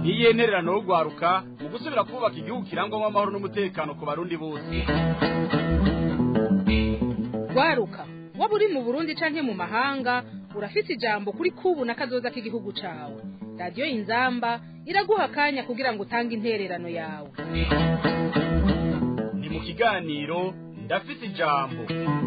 ntiyenererano yo rwaruka mu gusubira kubaka igihugu kirangwamo amahoro n'umutekano ku barundi bose rwaruka waba uri mu burundi canke mu mahanga urafise ijambo kuri kubu na kazoza k'igihugu cawe radiyo inzamba iraguha akanya kugira ngo utange intererano yawe ni mu kiganiro ndafise ijambo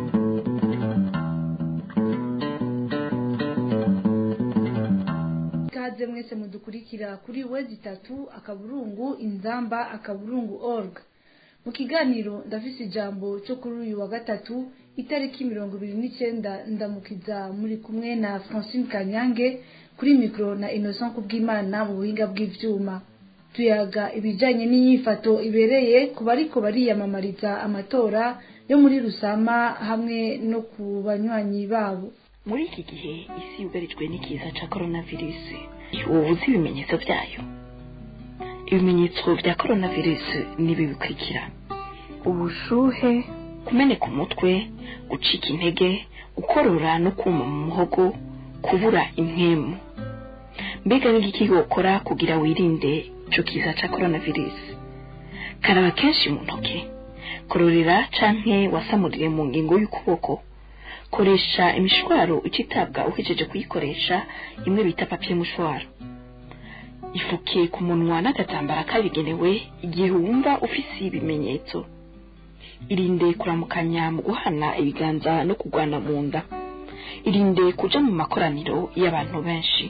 ikaze mwese mudukurikira kuri wezi itatu akaburungu inzamba akaburungu org mu kiganiro ndafise ijambo cyo kuri uyu wa gatatu itariki mirongo ibiri n'icyenda ndamukiza muri kumwe na francine kanyange kuri mikoro na innocent kubw'imana mu buhinga bw'ivyuma tuyaga ibijanye n'inyifato ibereye ku bariko bariyamamariza amatora yo muri rusama hamwe no ku banywanyi babo muri iki gihe isi yugarijwe n'ikiza ca coronavirus ubu uzi ibimenyetso byayo ibimenyetso bya coronavirus nibi bikurikira ubushuhe kumeneka umutwe gucika intege gukorora no kuma mu muhogo kubura impwemu mbega n'igiki wokora kugira wirinde ico kiza ca coronavirus karaba kenshi mu ntoke kororera canke wasamurire mu ngingo y'ukuboko koresha imishwaro ucitabwa uhejeje kuyikoresha imwe bita papiye mushwaro ifuke ku munwa n'agatambara kabigenewe igihe wumva ufise ibimenyetso irinde kuramukanya mu guhana ibiganza no kugwana mu nda irinde kuja mu makoraniro y'abantu benshi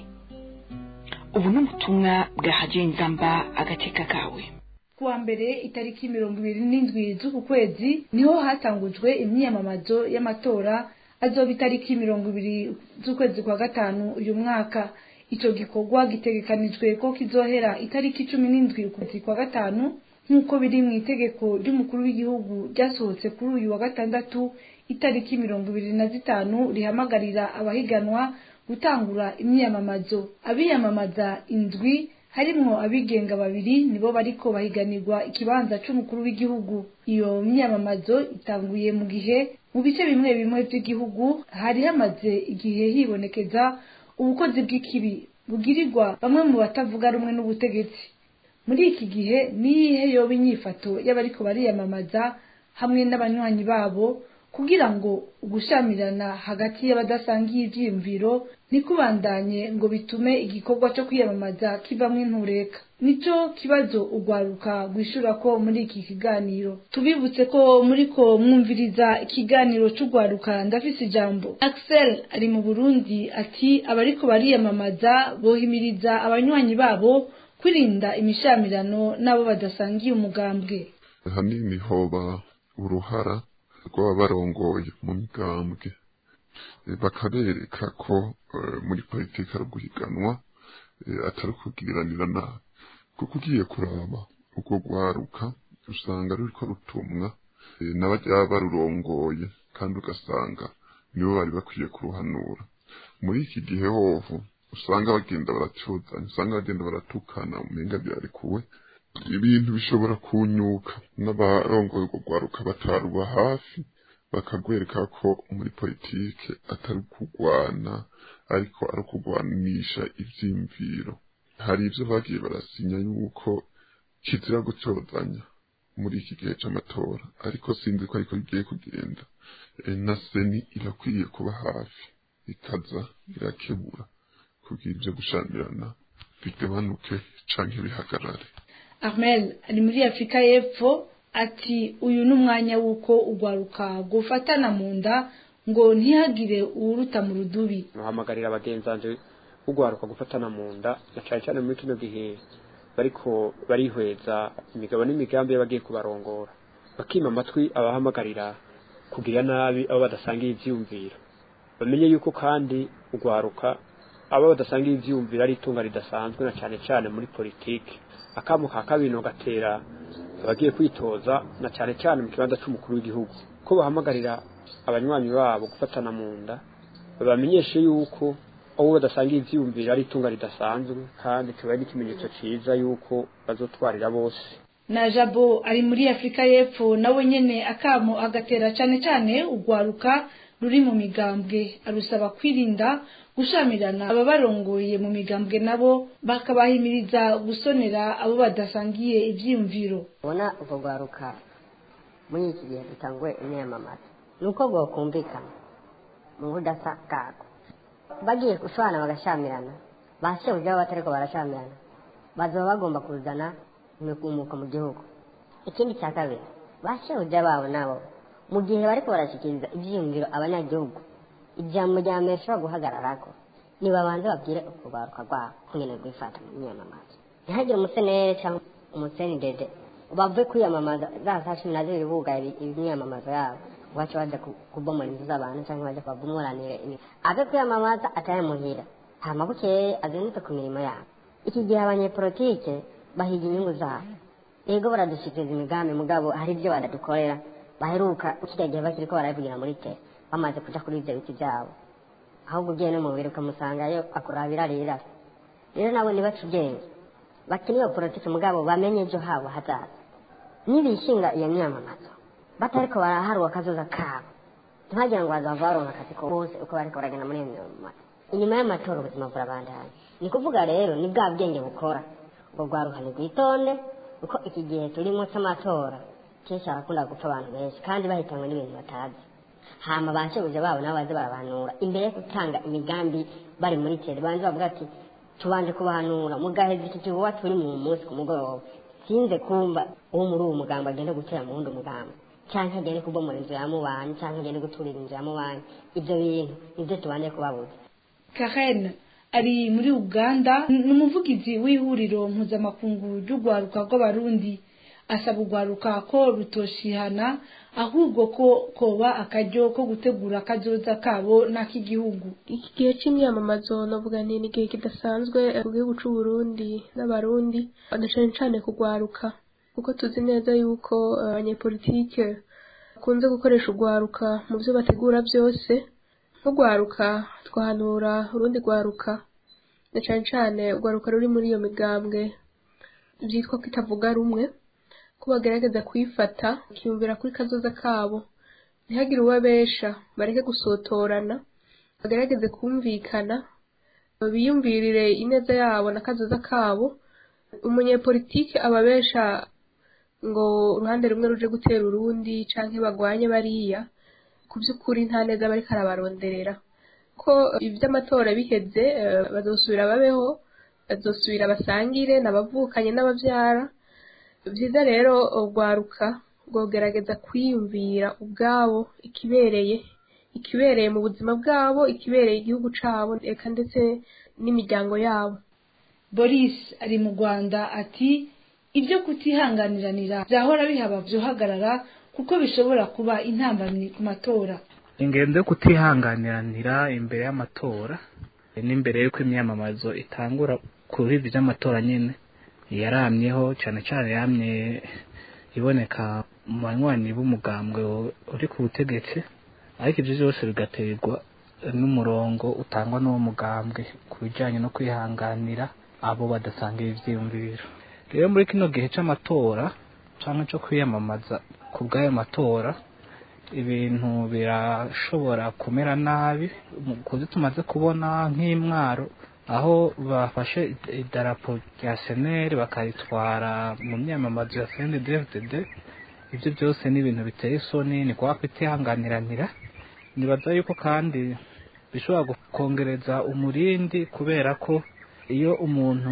ubu ni ubutumwa bwa hadiyo inzamba agateka kawe kuwa mbere itariki mirongo ibiri n'indwi z'uku kwezi niho hatangujwe imyiyamamazo y'amatora azoba itariki mirongo ibiri z'ukwezi kwa gatanu uyu mwaka ico gikorwa gitegekanijwe ko kizohera itariki cumi n'indwi ukwezi kwa gatanu nk'uko biri mu itegeko ry'umukuru w'igihugu ryasohotse kuri uyu wa gatandatu itariki mirongo ibiri na zitanu rihamagarira abahiganwa gutangura imyiyamamazo abiyamamaza indwi harimwo abigenga babiri nibo bariko bahiganirwa ikibanza c'umukuru w'igihugu iyo myiyamamazo itanguye mu gihe mu bice bimwe bimwe vy'igihugu hari hamaze igihe hibonekeza ubukozi bw'ikibi bugirirwa bamwe mu batavuga rumwe n'ubutegetsi muri iki gihe niyihe yoba inyifato y'abariko bariyamamaza hamwe n'abanywanyi babo kugira ngo ugushamirana hagati y'abadasangiye ivyiyumviro ntikubandanye ngo bitume igikorwa cyo kwiyamamaza kivamwo intureka nico kibazo ugwaruka gwishura ko muri iki kiganiro tubibutse ko muriko mwumviriza ikiganiro c'ugwaruka ndafise ijambo Axel ari mu Burundi ati abariko bariyamamaza bohimiriza abanywanyi babo kwirinda imishamirano n'abo badasangiye umugambwe hanini hoba uruhara rw'aba barongoye mu migambwe bakabereka ko muri politiki ari uguhiganwa atari ukubwiranira nabi kuko ugiye kuraba ubwo rwaruka usanga ruriko rutumwa n'abajya barurongoye kandi ugasanga nibo bari bakwiye kuruhanura muri iki gihe hoho usanga bagenda baracuzanya usanga bagenda baratukana umenga byarekuwe ibintu bishobora kunyuka n'abarongoye urwo rwaruka bataruba hafi bakagwereka ko muri politike atari ukugwana ariko ari ukugwanisha ivyimviro hari ivyo bagiye barasinya yuko kizira gucozanya muri iki gihe c'amatora ariko sinzi ko ariko bigiye kugenda na seni irakwiye kuba hafi ikaza irakebura kugira ivyo gushamirana bigabanuke canke bihagarare Armel ari muri Afrika y'Epfo ati uyu ni umwanya w'uko ugwaruka gufatana mu nda ngo ntihagire uwuruta mu rudubi muhamagarira abagenzanje ugwaruka gufatana mu nda na cyane cyane muri kino gihe bariko barihweza imigabo n'imigambi y'abagiye kubarongora bakima amatwi abahamagarira kugira nabi abo badasangiye ivyiyumviro bamenye yuko kandi ugwaruka abo badasangiye ivyiyumviro ari itunga ridasanzwe na cyane cyane muri politiki akamu ka kabino gatera abagiye kwitoza na cyane cyane mu kibanza c'umukuru w'igihugu ko bahamagarira abanywanyi babo gufatana mu nda babamenyeshe yuko abo badasangiye ivyiyumviro ari itunga ridasanzwe kandi kiba ari ikimenyetso ciza yuko bazotwarira bose na jabo ari muri afurika y'epfo nawe nyene akamo agatera cane cane ugwaruka ruri mu migambwe arusaba kwirinda gushamirana ababarongoye mu migambwe nabo bakabahimiriza gusonera abo badasangiye ivyiyumviro ubona ubwo rwaruka muri iki gihe dutanguye imyamamaza ni uko bwokumvikana mu budasa bwako bagiye gusobanura bagashamirana ba shebuja baba batariko barashamirana bazoba bagomba kuzana imikumuko mu gihugu ikindi cya kabiri ba shebuja babo nabo mu gihe bariko barashikiriza ivyiyumviro abanyagihugu ijambo rya mbere rishobora guhagararako nibabanze babwire ukubaruka rwabo kungene rwifata mu myamamazo ntihagire umusenere cyangwa umusenidede bave kwiyamamaza za saa cumi na zibiri bugaye imyamamazo yabo wacu baja kubomora inzu z'abantu cyangwa baja kubabomoranire ave kwiyamamaza ataye muhira hama bukeye azindutse ku mirimo yabo iki gihe abanyepolitike bahiga inyungu zabo ego baradushikiriza imigambi mugabo hari ibyo badadukorera baheruka kiriya gihe bakiriko barabivugira muri te bamaze kuja kuri ivyo biti vyabo ahubwo ugiye no mubiri ukamusangayo akurabira rira rero nabo nibaca ubwenge bakina iyo politiki mugabo bamenye ejo habo hazaza nibishinga iyo myamamazo batariko baraharwa akazoza kabo ntibagira ngo bazava baronka akazi ko bose uko bariko baragenda muri iyo myamamazo inyuma y'amatora ubuzima burabandanya ni kuvuga rero ni bwa bwenge bukora ubwo rwaruhani rwitonde kuko iki gihe turimo c'amatora kenshi harakunda gupfa abantu benshi kandi bahitanywe n'ibintu batazi hama bashebuja babo nabo baze barabahanura imbere yo gutanga imigambi bari muri tere banze bavuga ati tubanje kubahanura mugaheza iki gihuwa turi mu munsi ku mugoroba sinze kumva uwo muri uwo mugambo agende gutera mu wundi mugambo canke agende kubomora inzu ya mubanyi canke agende guturira inzu ya mubanyi ivyo bintu nivyo tubanje kubabuza karen ari muri uganda ni umuvugizi w'ihuriro mpuzamakungu ry'urwaruka rw'abarundi asaba urwaruka ko rutoshihana ahubwo ko koba akaryo ko gutegura akazoza kabo n'ak'igihugu iki gihe cy'imyamamazo navuga ni igihe kidasanzwe mu gihugu cy'u Burundi n'abarundi badacane cane kugwaruka kuko tuzi neza yuko abanyepolitike bakunze gukoresha urwaruka mu byo bategura byose nk'urwaruka twahanura urundi rwaruka na cane cane urwaruka ruri muri iyo migambwe byitwa ko itavuga rumwe ko bagerageza kuyifata bakiyumvira kuri kazoza kabo ntihagire uwabesha bareke gusotorana bagerageze kumvikana biyumvirire ineza yabo na kazoza kabo umunyepolitike ababesha ngo uruhande rumwe ruje gutera urundi canke bagwanye bariya ku by'ukuri nta neza bariko arabaronderera ko ivy'amatora biheze bazosubira babeho bazosubira basangire n'abavukanye n'abavyara byiza rero urwaruka rwogerageza kwiyumvira ubwabo ikibereye ikibereye mu buzima bwabo ikibereye igihugu cabo eka ndetse n'imiryango yabo boris ari mu rwanda ati ibyo kutihanganiranira byahora bihaba byohagarara kuko bishobora kuba intambamyi ku matora ingendo yo kutihanganiranira imbere y'amatora n'imbere y'uko imyamamazo itangura kuri ibi by'amatora nyine yaramyeho cyane cyane yamye iboneka mu banywanyi b'umugambwe uri ku butegetsi ariko ibyo byose bigaterwa n'umurongo utangwa n'uwo mugambwe ku bijyanye no kwihanganira abo badasangira ibyiyumviro rero muri kino gihe cy'amatora cyangwa cyo kwiyamamaza ku bw'ayo matora ibintu birashobora kumera nabi kuzi tumaze kubona nk'imwaro aho bafashe idarapo rya seneri bakaritwara mu myamamazo ya cndfdd ibyo byose ni ibintu biteye isoni ni kuba kwitihanganiranira nibaza yuko kandi bishobora kongereza umurindi kubera ko iyo umuntu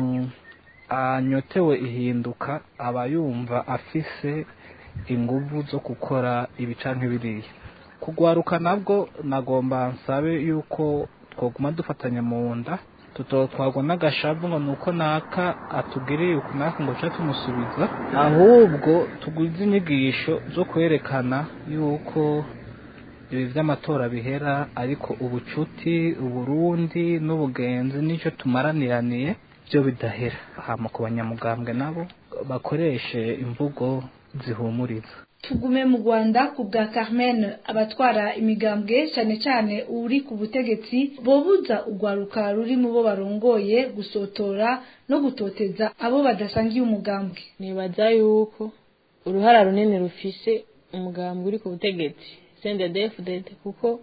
anyotewe ihinduka aba yumva afise inguvu zo gukora ibica nk'ibiriya kugwaruka nabwo nagomba nsabe yuko twoguma dufatanya mu nda tutotwagwa n'agashavu ngo nuko naka atugiriye uku naka ngo ca tumusubiza ahubwo tuguze inyigisho zo kwerekana yuko ibi vy'amatora bihera ariko ubucuti uburundi n'ubugenzi nico tumaraniraniye byo bidahera hama ku banyamugambwe nabo bakoreshe imvugo zihumuriza tugume mu rwanda ku bwa carmen abatwara imigambwe cyane cyane uri ku butegetsi bobuza urwaruka ruri mu bo barongoye gusotora no gutoteza abo badasangiye umugambwe nibaza yuko uruhara runini rufise umugambwe uri ku butegetsi sendedefudede kuko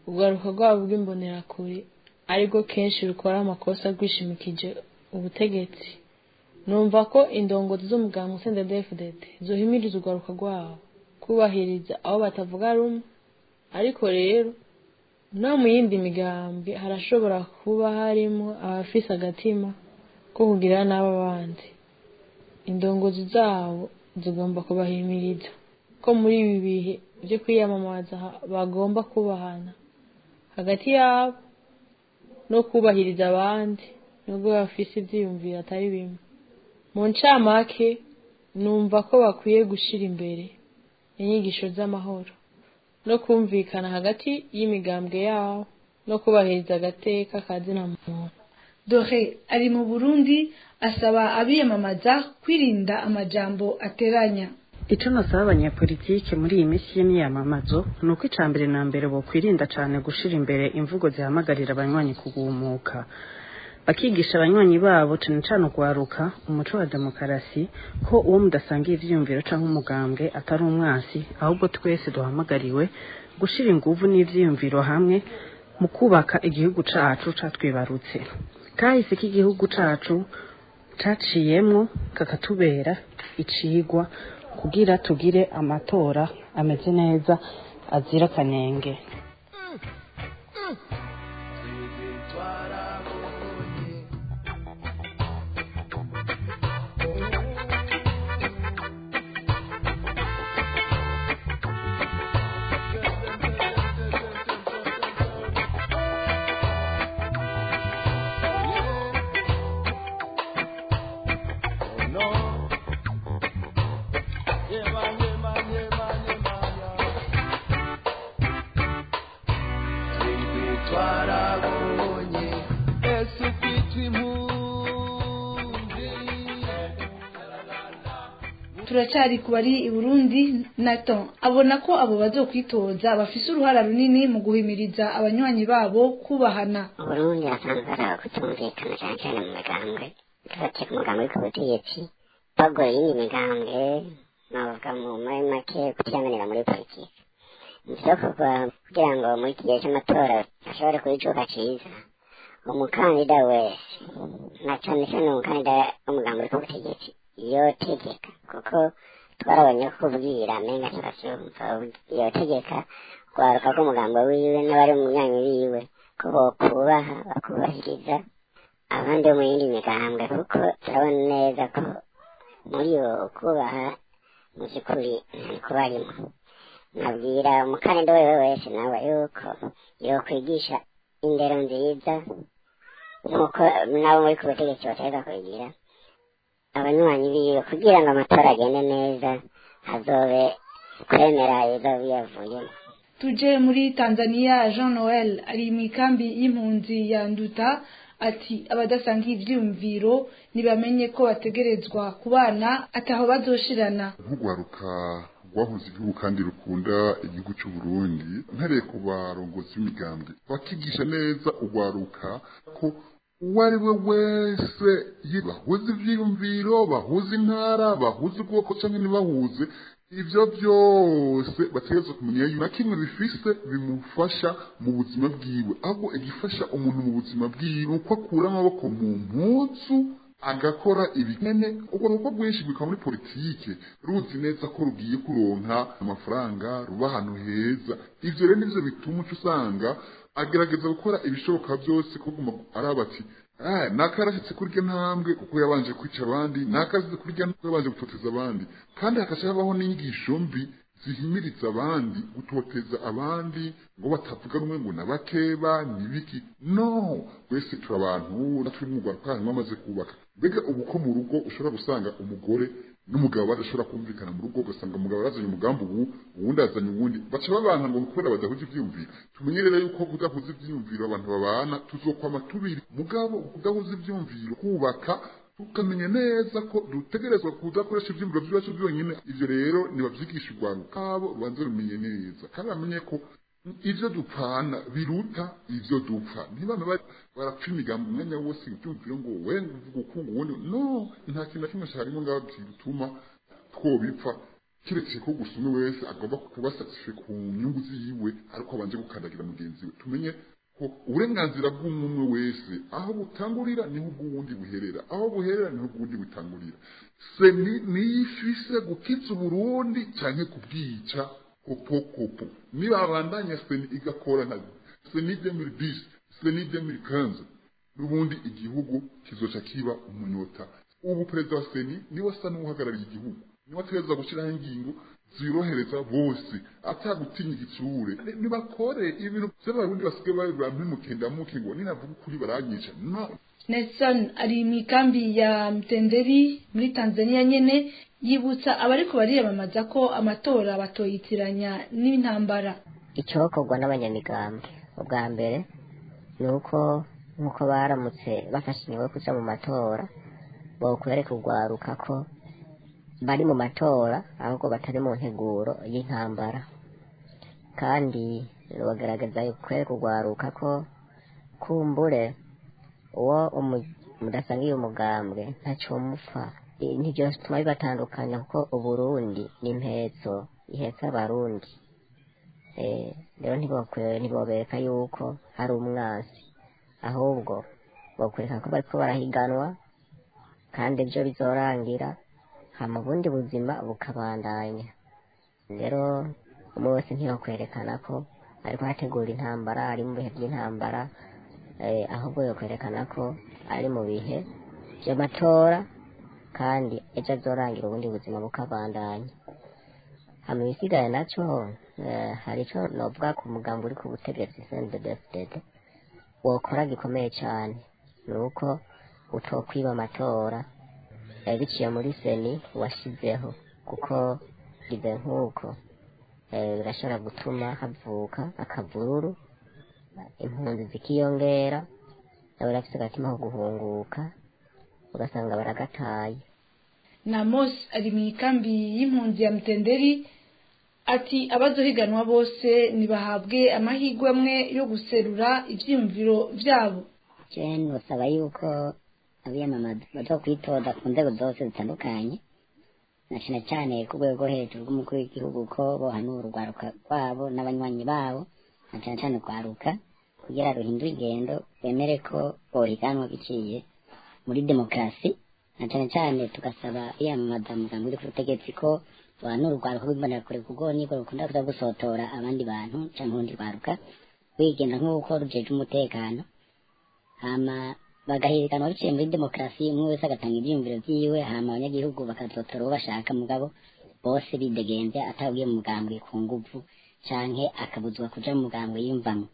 urwaruka rwabo rw'imbonerakure aribwo kenshi rukora amakosa rwishimikije ubutegetsi numva ko indongozi z'umuganga CNDD-FDD zohimiriza urwaruka rwabo kubahiriza abo batavuga rumwe ariko rero no mu yindi migambi harashobora kuba harimo abafise agatima ko kugira n'abo bandi indongozi zabo zigomba kubahimiriza ko muri ibi bihe byo kwiyamamaza bagomba kubahana hagati yabo no kubahiriza abandi nubwo bafise ivyiyumviro atari bimwe mu ncamake numva ko bakwiye gushira imbere inyigisho z'amahoro no kumvikana hagati y'imigambwe yabo no kubahiriza agateka ka zina muntu dore ari mu burundi asaba abiyamamaza kwirinda amajambo ateranya icyo nasaba abanyapolitike muri iyi minsi y'imyamamazo ni uko icya mbere na mbere bokwirinda cyane gushyira imbere imvugo zihamagarira abanywanyi kugumuka bakigisha abanywanyi babo cyane cyane ugwaruka umuco wa demokarasi ko uwo mudasangiye ivyiyumviro cyangwa umugambwe atari umwasi ahubwo twese duhamagariwe gushyira inguvu n'ivyiyumviro hamwe mu kubaka igihugu cacu catwibarutse kahise k'igihugu cacu caciyemwo kakatubera icigwa kugira tugire amatora ameze neza azira akanenge turacyari ku bari i burundi nato abona ko abo bazokwitoza bafise uruhara runini mu guhimiriza abanywanyi babo kubahana uburundi hasanzwe hari abakutumvikana cyane cyane mu migambwe dufatiye ku mugambi uri ku butegetsi bagoye iyindi migambwe navuga mu muri make kutiyamenera muri politiki ivyokorwa kugira ngo muri iki gihe c'amatora ashobore kuba icuka ciza umukandida wese na cane cane umukandida w'umugambi uri ku butegetsi yotegeka kuko twarabonye ko kubwira menga turasumva yotegeka kwaruka k'umugambo wiwe n'abari mu myanya wiwe ko bokubaha bakubahiriza abandi bo mu yindi migambwe kuko turabona neza ko muri yo kubaha mu by'ukuri ntari barimo nabwira umukandida wewe wese nawe yuko yokwigisha indero nziza nk'uko nabo muri ku butegetsi bategeka kubigira abanywanyi biwe kugira ngo amatora agende neza hazobe kwemera ibizoba biyavuyemo tuje muri tanzania jean noel ari mu ikambi y'impunzi ya nduta ati abadasangiye ivyiyumviro ntibamenye ko bategerezwa kubana ataho bazoshirana nk'urwaruka rwahuze igihugu kandi rukunda igihugu cy'u Burundi ntareye ku barongozi b'imigambwe bakigisha neza urwaruka ko uwo ari we wese bahuze ivyiyumviro bahuze intara bahuze ubwoko cyangwa ntibahuze ivyo byose bategerezwa kumenya yuko na kimwe bifise bimufasha mu buzima bwiwe ahubwo igifasha umuntu mu buzima bwiwe uko akura amaboko mu mpuzu agakora ibikene ubwo nuko bwinshi bwikaba muri politike ruzi neza ko rugiye kuronka amafaranga ruba ahantu heza ivyo rero nivyo bituma uca usanga agerageza gukora ibishoboka byose kuguma araba ati Ah, nakarashitse kurya ntambwe kuko yabanje kwica abandi nakasize kurya kuko yabanje gutoteza abandi kandi hakaca habaho n'inyigisho mbi zihimiriza abandi gutoteza abandi ngo batavuga rumwe ngo nabakeba nibiki no twese turi abantu natwe mu Rwanda kandi bamaze kubaka mbega ubu ko mu rugo ushobora gusanga umugore n'umugabo badashobora kumvikana mu rugo ugasanga umugabo yazanye umugambi ubu uwundi azanye uwundi baca babanga ngo kubera badahuje ivyiyumviro tumenye rero yuko kudahuza ivyiyumviro abantu babana tuzokwama tubiri mugabo kudahuza ivyiyumviro kubaka tukamenya neza ko dutegerezwa kudakoresha ivyiyumviro vyacu byonyine ivyo rero nibavyigisha urwaruka kabo rubanze rumenye neza kandi bamenye ko ivyo dupfana biruta ivyo dupfa ntibame barapfa imigambo umwanya wose ivyumviro ngo we uvuga ukungu ubundi no nta kintu na kimwe carimo ngaho gituma twobipfa kiretse ko gusa umwe wese agomba kuba satisfe ku nyungu ziwe ariko abanje gukandagira mugenzi we tumenye ko uburenganzira bw'umwe wese aho butangurira niho ubw'uwundi buherera aho buherera niho ubw'uwundi butangurira seni niyo ifise gukiza uburundi canke kubwica kopo kopo nibabandanya seni igakora nka seni 2010 seni 2015 n'ubundi igihugu kizoca kiba umunyota ubu perezida wa seni niwe asa n'uhagarariye igihugu niwe ategereza gushyiraho ingingo zirohereza bose atagutinya igitsure nibakore ibintu by'abarundi basigaye babibura mpimukendamuke ngo ninavuga ukuri baranyica no Nelson ari mu ikambi ya Mtenderi muri Tanzania nyene yibutsa abariko bariyamamaza ko amatora batoyitiranya n'intambara icyokorwa n'abanyamigambwe ubwa mbere ni uko nk'uko baramutse bafashe ingingo yo kuja mu matora bokwereka urwaruka ko bari mu matora ahubwo batari mu nteguro y'intambara kandi bagaragaza kwereka urwaruka ko kumbure uwo mudasangiye umugambwe ntacyo mupfa nibyo bituma bibatandukanya kuko uburundi ni impetso ihetse abarundi rero ntibobereka yuko hari umwansi ahubwo bakwereka ko bariko barahiganwa kandi ibyo bizorangira hama ubundi buzima bukabandanya rero umwe wese ntiyokwerekana ko ariko hategura intambara ari mu bihe by'intambara ahubwo yokwerekana ko ari mu bihe by'amatora kandi ejo azorangira ubundi buzima bukabandanya hama ibisigaye naco hari ico novuga ku mugambi uri ku butegetsi CNDD-FDD wokora gikomeye cane ni uko utokwiba amatora biciye muri seni washyizeho kuko bize nk'uko birashobora gutuma havuka akavururu impunzi zikiyongera nawe urafite agatima ko guhunguka ugasanga baragataye Namos ari mu ikambi y'impunzi ya Mtenderi ati abazohiganwa bose nibahabwe amahirwe amwe yo guserura ivyiyumviro vyabo cyane nusaba yuko abiyamamaza baza kwitoza ku nzego zose zitandukanye na cyane cyane ku rwego rwo hejuru rw'umukuru w'igihugu ko bohanura urwaruka rwabo n'abanywanyi babo na cyane cyane urwaruka kugira ruhindure ingendo bemere ko bohiganwa biciye muri demokarasi na cyane cyane tugasaba iyamamaza mugambi uri ku butegetsi ko bohanura urwaruka rw'imbonera kure kuko niko rukunda kuza gusotora abandi bantu cyangwa urundi rwaruka rwigenda nk'uko rujeje umutekano hama bagahiganwa biciye muri demokarasi umwe wese agatanga ibyiyumviro byiwe hama abanyagihugu bakazotora uwo bashaka mugabo bose bidegenze atabwiye mu mugambwe ku nguvu canke akabuzwa kuja mu mugambwe yiyumvamwo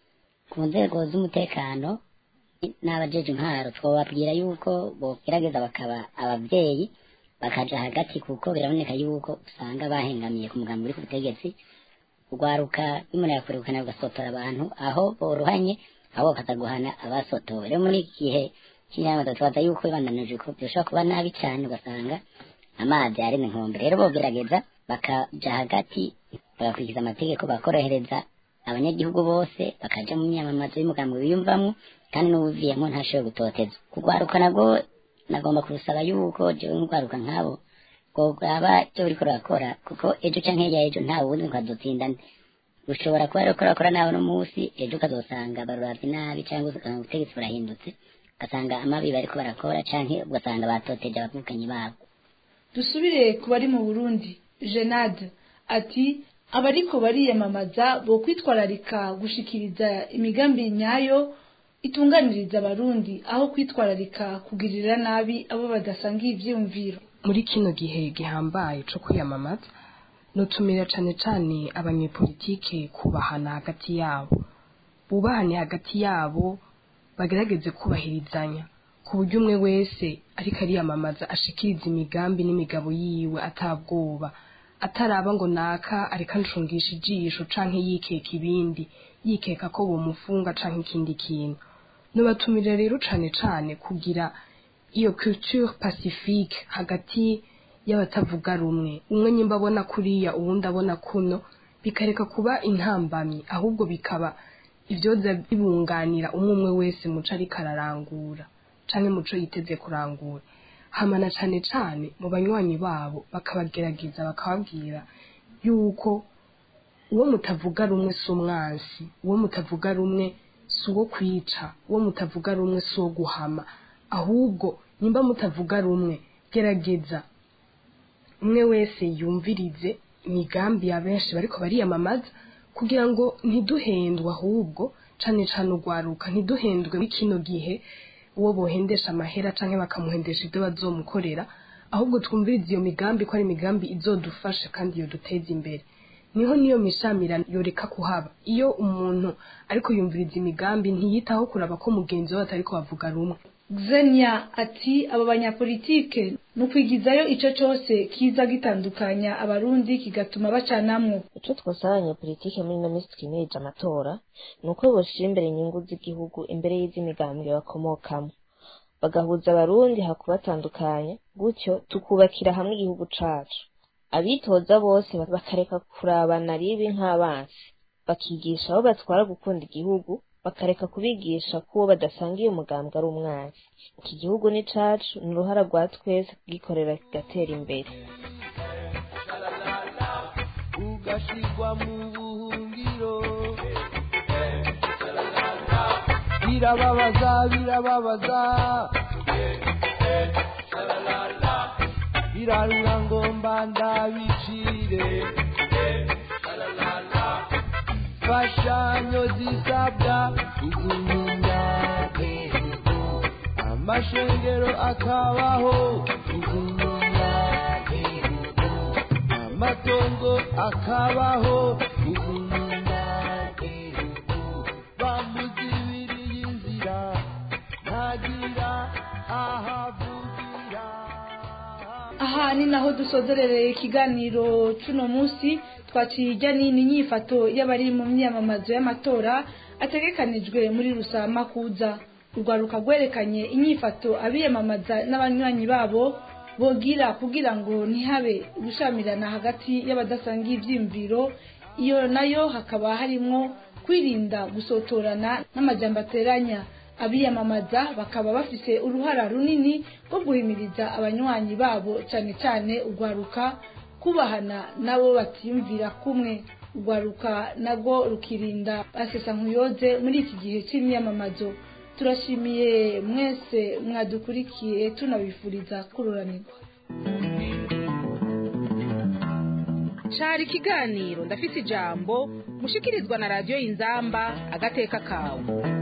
ku nzego z'umutekano n'abajeje intwaro twobabwira yuko bogerageza bakaba abavyeyi bakaja hagati kuko biraboneka yuko usanga bahengamiye ku mugambi uri ku butegetsi urwaruka bimunera kurukana rugasotora abantu aho boruhanye abo bakaza guhana abasotowe rero muri iki gihe cy'inama tubaza yuko bibandanije ko bishobora kuba nabi cyane ugasanga amazi yaremye inkombe rero bogerageza bakaja hagati bagakurikiza amategeko bakorohereza abanyagihugu bose bakaja mu myamamazo y'umugambi wiyumvamwo kandi n'uwuviyemo ntashobore gutoteza kugwaruka nabwo nagomba kubusaba yuko jewe ngwaruka nk'abo bwaba icyo buriko rurakora kuko ejo canke hirya ejo nta wundi nkazotsindane ushobora kuba rero kurakora nawe no munsi ejo ukazosanga baruravye nabi cyangwa ugasanga ubutegetsi burahindutse ugasanga amabi bariko barakora canke ugasanga batoteje abavukanyi babo dusubire ku bari mu burundi jenade ati abariko bariyamamaza bo kwitwararika gushikiriza imigambi nyayo itunganiriza abarundi aho kwitwararika kugirira nabi abo badasangiye ivyiyumviro muri kino gihe gihambaye co kwiyamamaza nutumira cane cane abanyepolitike kubahana hagati yabo bubahane hagati yabo bagerageze kubahirizanya ku buryo umwe wese ariko ariyamamaza ashikiriza imigambi n'imigabo yiwe atabwoba ataraba ngo naka ariko anshungisha ijisho canke yikeka ibindi yikeka ko bomufunga canke ikindi kintu nubatumira rero cane cane kugira iyo culture pacifique hagati y'abatavuga rumwe umwe nyimba abona kuriya uwundi abona kuno bikareka kuba intambamyi ahubwo bikaba ibyoza bibunganira umwe umwe wese muco ariko ararangura canke muco yiteze kurangura hamana cane cane mu banywanyi babo bakabagerageza bakababwira yuko uwo mutavuga rumwe si umwansi uwo mutavuga rumwe si uwo kwica uwo mutavuga rumwe si uwo guhama ahubwo nimba mutavuga rumwe gerageza umwe wese yumvirize imigambi ya benshi bariko bariyamamaza kugira ngo ntiduhendwe ahubwo cane cane urwaruka ntiduhendwe muri kino gihe uwo bohendesha amahera canke bakamuhendesha ibyo bazomukorera ahubwo twumvirize iyo migambi ko ari imigambi izodufasha kandi yoduteza imbere niho niyo mishamirano yoreka kuhaba iyo umuntu ariko yumviriza imigambi ntiyitaho kuraba ko mugenzi we atariko bavuga rumwe Xenia ati abo banyapolitike ni ukwigizayo ico cose kiza gitandukanya abarundi kigatuma bacanamwo ico twosaba abanyapolitike muri ino minsi twimirije amatora ni uko boshira imbere inyungu z'igihugu imbere y'iz'imigambwe bakomokamo bagahuza abarundi hakubatandukanya gutyo tukubakira hamwe igihugu cacu abitoza bose bakareka kurabana ribi nk'abansi bakigisha abo batwara gukunda igihugu bakareka kubigisha ko uwo badasangiye umugambwe ari umwansi iki gihugu ni cacu ni uruhara rwa twese kugikorera kigatera imbere ugashirwa mu buhungiro birababaza birababaza birarura ngo mbandabicire imfashanyo zisabwa izinyuma amashengero akabaho izinyuma amatongo akabaho izinyuma bamuzibiriye inzira ntagira ahavugira aha ni naho dusozerereye ikiganiro cuno munsi twaciye ijya nini nyifato y'abari mu myamamazo y'amatora ategekanijwe muri rusama kuza urwaruka rwerekanye inyifato abiyamamaza n'abanywanyi babo bogira kugira ngo ntihabe gushamirana hagati y'abadasangiye ibyiyumviro iyo nayo hakaba harimwo kwirinda gusotorana n'amajambo ateranya abiyamamaza bakaba bafise uruhara runini rwo guhimiriza abanywanyi babo cyane cyane urwaruka kubahana nabo batiyumvira kumwe urwaruka nabwo rukirinda basesa nkuyoze muri iki gihe cy'imyamamazo turashimiye mwese mwadukurikiye tunabifuriza kururanirwa cari ikiganiro ndafise ijambo mushikirizwa na radiyo y'inzamba agateka kawe